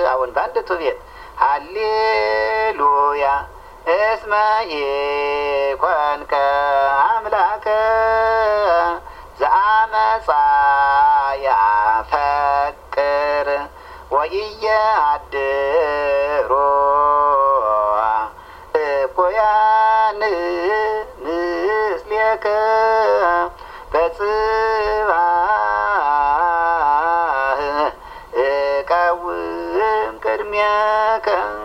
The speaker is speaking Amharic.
አሁን በአንዲቱ ቤት ሃሌሉያ እስመ ኢኮንከ አምላከ ዘአመፃ ያፈቅር ወኢየአድሮ እኩያን ምስሌከ በጽባህ እቀውም ቅድሜከ